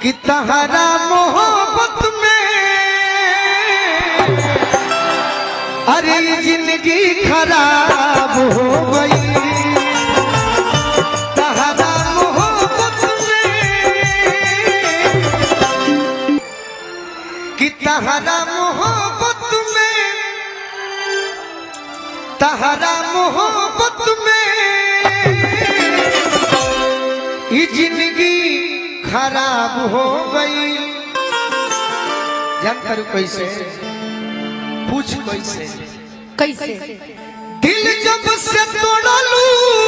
कि तहरा मोहब्बत में अरे जिंदगी खराब हो गई तहरा मोहब्बत में कि तहरा मोहब्बत में तहरा मोहब्बत में ये जिंदगी खराब हो गई जान करू कैसे पूछ कैसे कैसे दिल जब से तोड़लू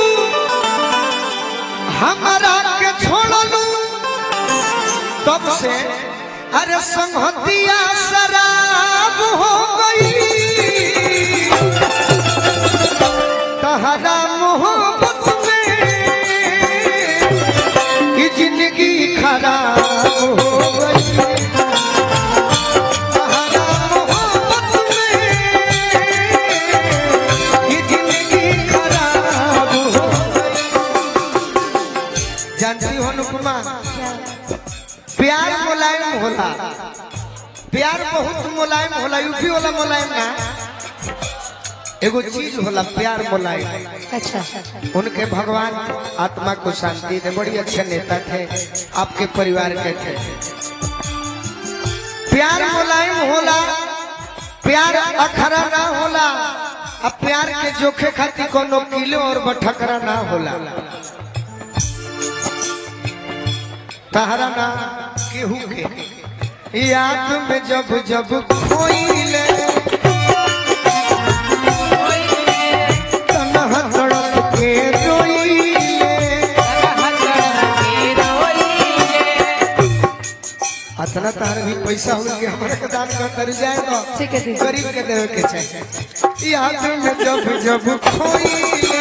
हमारा के छोड़लू तब से अरे संहतिया शराब हो गई तहरा मोहब्बत में ये जिंदगी खराब हो गई तहरा मोहब्बत में ये जिंदगी खराब हो गई जानती हो अनुपमा प्यार मुलायम होला प्यार बहुत मुलायम होला यूपी वाला मुलायम ना एगो चीज होला प्यार मुलायम अच्छा उनके भगवान आत्मा को शांति दे बड़ी अच्छे नेता थे आपके परिवार के थे प्यार मुलायम होला प्यार अखरा ना होला अब प्यार के जोखे खातिर कोनो किलो और बठकरा ना होला तहरा ना केहू के याद में जब जब खोइले तनहा तड़प के रोइले अतना तार भी पैसा हो के हमारे के दान कर कर जाए तो ठीक है, ठीक है। गरीब के देवे के चाहिए याद में जब जब खोइले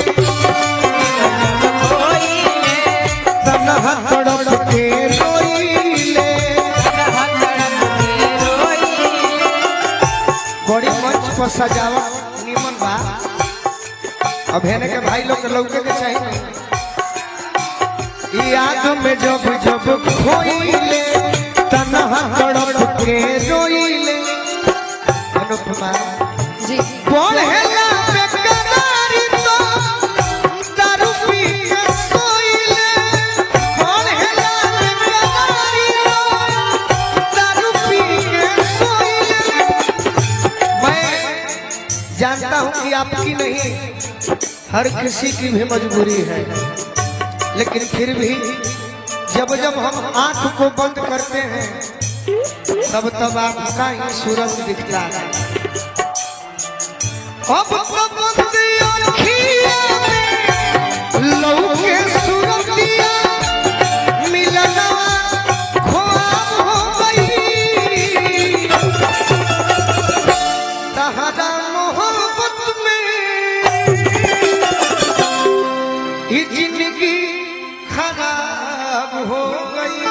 तनहा तड़प के रोइले बड़ी मंच पर सजावट निमन बा अब हेने के भाई लोग के लौके के चाहिए याद में जब जब खोइले तनहा तड़प के रोइले अनुपमा जी पढ़ेला बेकरारी तो दारू पी के सोइले पढ़ेला बेकरारी तो दारू पी के सोइले मैं जानता हूँ कि आपकी नहीं हर किसी की भी मजबूरी है लेकिन फिर भी जब जब हम आंख को बंद करते हैं तब तब आपका ही सूरज दिखता है अब तो बंदी अखिया में लौके सूरतिया मिलना ख्वाब हो गई तहरा मोहब्बत में ये जिंदगी खराब हो गई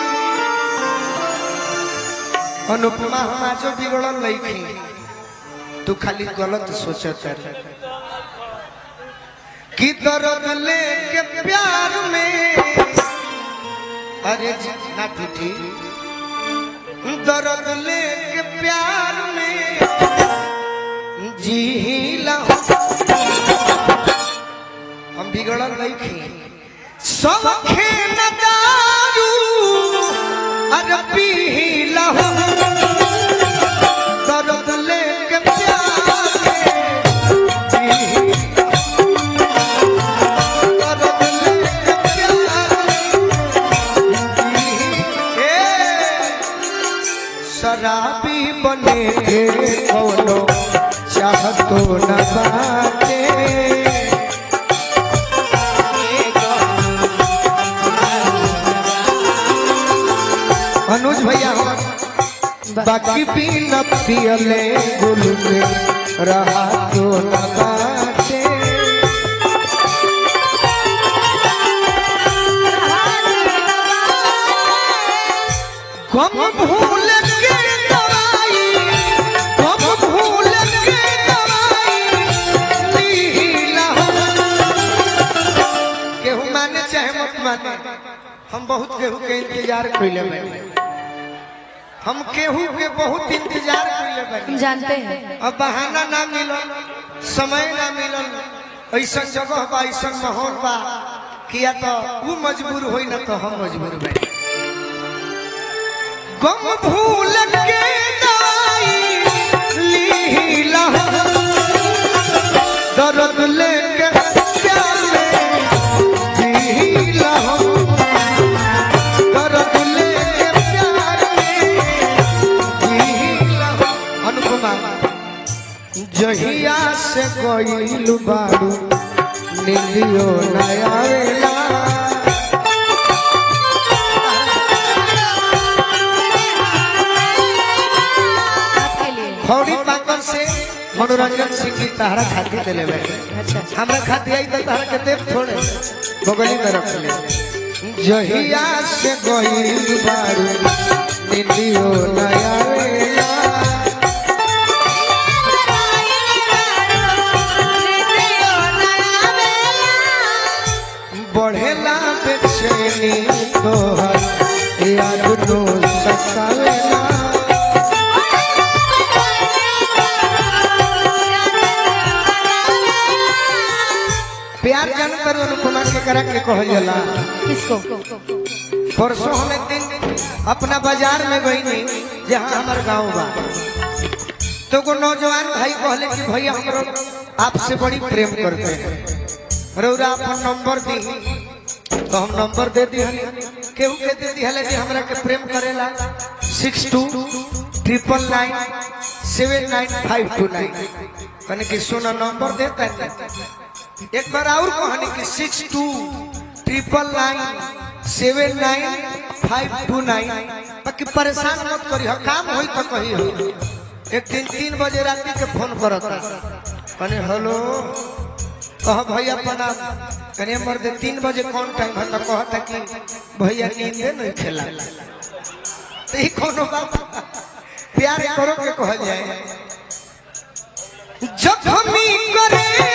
अनुपमा हम आज बिगड़ल लईखी तू खाली गलत सोचत है कि दर्द लेके प्यार में अरे जी- ना टूटी दर्द लेके प्यार में जी हम बिगड़ल नहीं खी सब खेन दारू अरे पी लहो दर्द लेके प्यार में जी दर्द लेके प्यार में जी ए शराबी बने के कोनो चाहतो न बाटे अनुज भैया हो बाकी भी न पियले गुल के रहा तो न बाटे कम भूल के दवाई कम भूल के दवाई लीला हो। केहू माने चाहे मत माने हम बहुत केहू के इंतजार कइले बानी हम केहू के बहुत इंतजार कइले हम बानी जानते हैं अब बहाना ना मिलल समय ना मिलल ऐसा जगह बा ऐसा माहौल बा किया तो वो मजबूर होई ना तो हम मजबूर बानी गम भूल के दवाई लीला दर्द लेके प्यार में जीला दर्द लेके प्यार में जीला अनुपमा जहिया से गइल बारू नीलियो नयावेला आपके लिए खौड़ी पाकल से मनोरंजन सिंह की तहरा खाती दिले बैठे अच्छा हमरा खाती आई तो तहरा के देव थोड़े बगली में रख ले जहिया से गइल बारू नीलियो नयावेला बढ़ेला बेचैनी तोहर याद नो सतावेला प्यार जान कर अनुपमा के करा के कहल जाला किसको परसों हम एक दिन अपना बाजार में गई नहीं जहाँ हमार गांव बा तो को नौजवान भाई कहले कि भैया हमरो आपसे बड़ी प्रेम करते हैं रौरा अपन नंबर दी तो हम नंबर दे दी केहू के दे दी हले कि हमरा के प्रेम करेला six two triple nine seven nine five two nine कने कि सोना नंबर देता है एक बार और कहानी कि six two triple nine seven nine five two nine बाकी परेशान मत करी हो काम होई तो कही हो एक दिन तीन बजे रात के फोन करता कने हेलो कह भैया प्रणाम कने मर दे तीन बजे कौन टाइम है तो कहता कि भैया नींदे नहीं खेला तो ही कोनो बात प्यार करो के कहल जाए जखमी करे